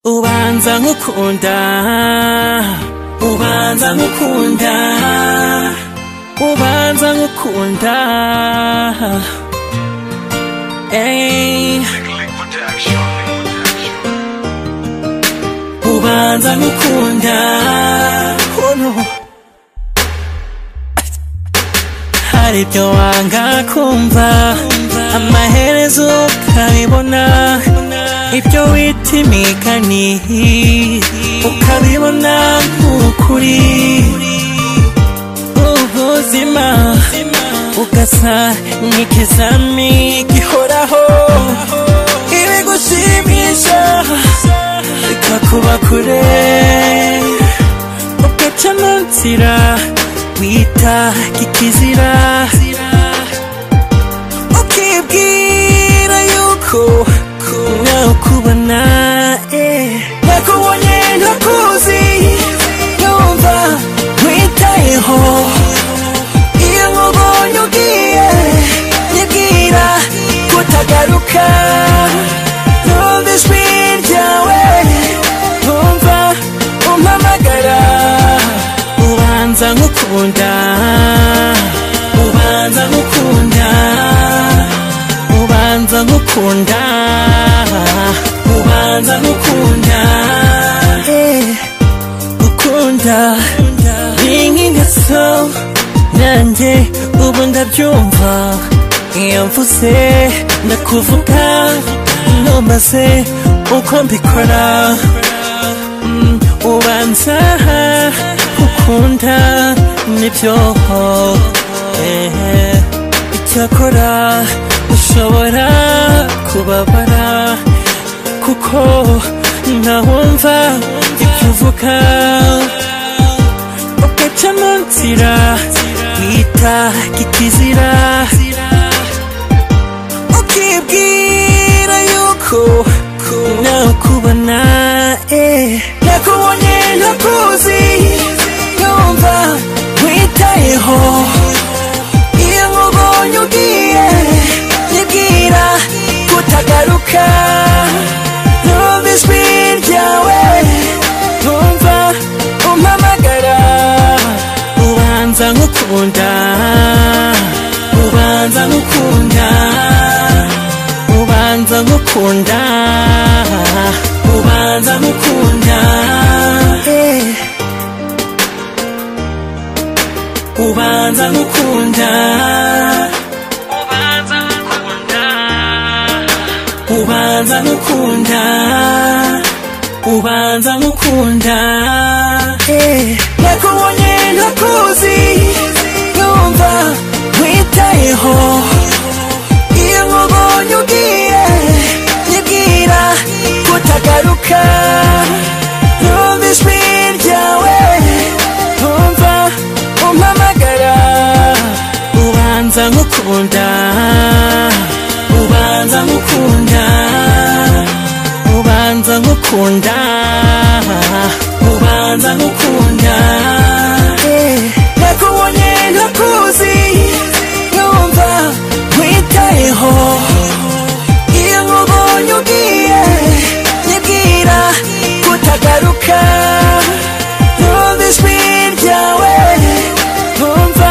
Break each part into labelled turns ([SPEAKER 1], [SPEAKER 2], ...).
[SPEAKER 1] ubanza nkukunda ubanza nkukunda ubanza nkukunda Ey. ubanza nkukunda oh no. hari ibyo wanga kumva amaherezo ukabibona ibyo wita imigani ukabibona nk'ukuri ubuzima ugasa nk'ikizami gihoraho ibigushimisha bikakuba kure ugaca mu nzira wita kikizira ukibwira yuko nakubona eh. nakubonye ntakuzi yumva witayeho iyo nkubonye ugiye nyibwira kutagaruka numva ijwi ryawe numva umpamagara ubanza nkukunda ubanza nkukunda ubanza nkukunda ubanza nkukunda Eh, ukunda binkingaso nanjye ubu ndabyumva iyo mvuze ndakuvuga numbaze uko mbikora Mm, ubanza ukunda nibyo eh, icyakora ushobora kubabara kuko ntawumva ibyo uvuga ugaca mu nzira wita kikizira ukibwira yuko nakubona eh. nakubonye ntakuzi yumva witayeho iyo nkubonye ugiye nyibwira kutagaruka numva ijwi ryawe numva umpamagara ubanza nkukunda ubanza nkukunda ubanza nkukunda ubanza nkukunda Eh. ubanza nkukunda ubanza nkukunda ubanza nkukunda ubanza nkukunda Eh. nakubonye ntakuzi numva witayeho iyo nkubonye ugiye nyibwira kutagaruka numva ijwi ryawe numva umpamagara ubanza nkukunda ubanza nkukunda ubanza nkukunda ubanza nkukunda Eh, nakubonye ntakuzi numva witayeho iyo nkubonye ugiye nyibwira kutagaruka numva ijwi ryawe numva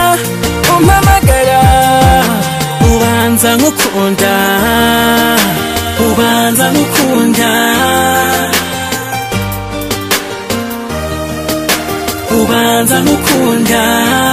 [SPEAKER 1] umpamagara ubanza nkukunda ubanza nkukunda ubanza nkukunda